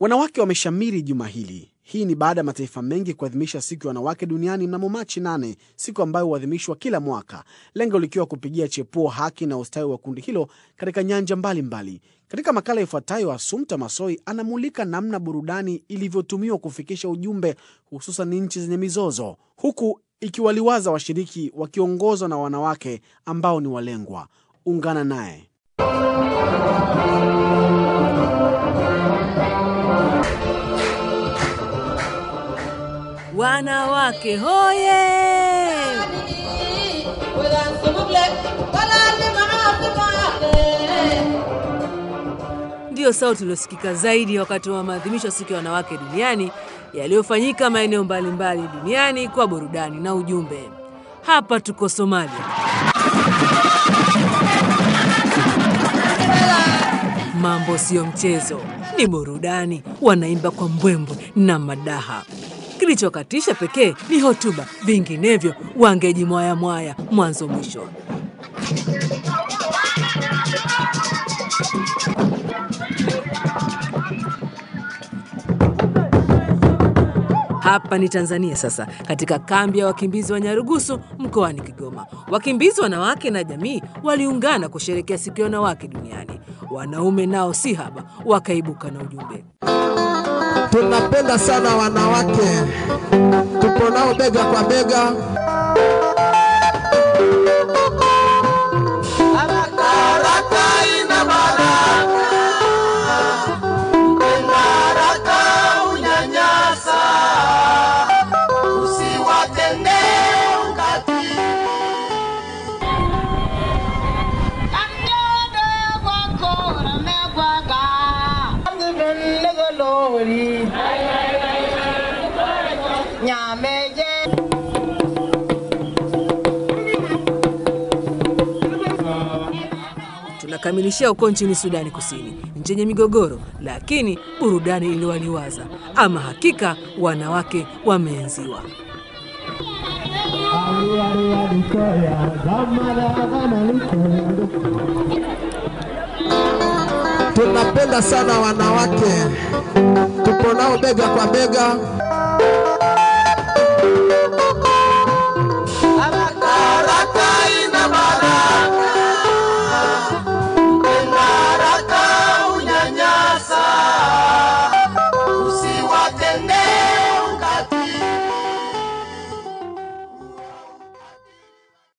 Wanawake wameshamiri juma hili. Hii ni baada ya mataifa mengi kuadhimisha siku ya wanawake duniani mnamo Machi 8, siku ambayo huadhimishwa kila mwaka, lengo likiwa kupigia chepuo haki na ustawi wa kundi hilo katika nyanja mbalimbali mbali. Katika makala ifuatayo, Asumta Masoi anamulika namna burudani ilivyotumiwa kufikisha ujumbe, hususan nchi zenye mizozo, huku ikiwaliwaza washiriki wakiongozwa na wanawake ambao ni walengwa. Ungana naye. Wanawake hoye! Ndiyo sauti iliyosikika zaidi wakati wa maadhimisho ya siku ya wanawake duniani yaliyofanyika maeneo mbalimbali duniani kwa burudani na ujumbe. Hapa tuko Somalia. Mambo siyo mchezo, ni burudani. Wanaimba kwa mbwembwe na madaha. Kilichokatisha pekee ni hotuba, vinginevyo wangejimwaya mwaya mwanzo mwisho. Hapa ni Tanzania sasa, katika kambi ya wakimbizi wa Nyarugusu mkoani Kigoma. Wakimbizi wanawake na jamii waliungana kusherekea siku ya wanawake duniani. Wanaume nao si haba, wakaibuka na ujumbe. Tunapenda sana wanawake, tupo nao bega kwa bega. Tunakamilishia huko nchini Sudani Kusini, nchi yenye migogoro, lakini burudani iliwaliwaza. Ama hakika wanawake wameenziwa. Tunapenda sana wanawake, tupo nao bega kwa bega.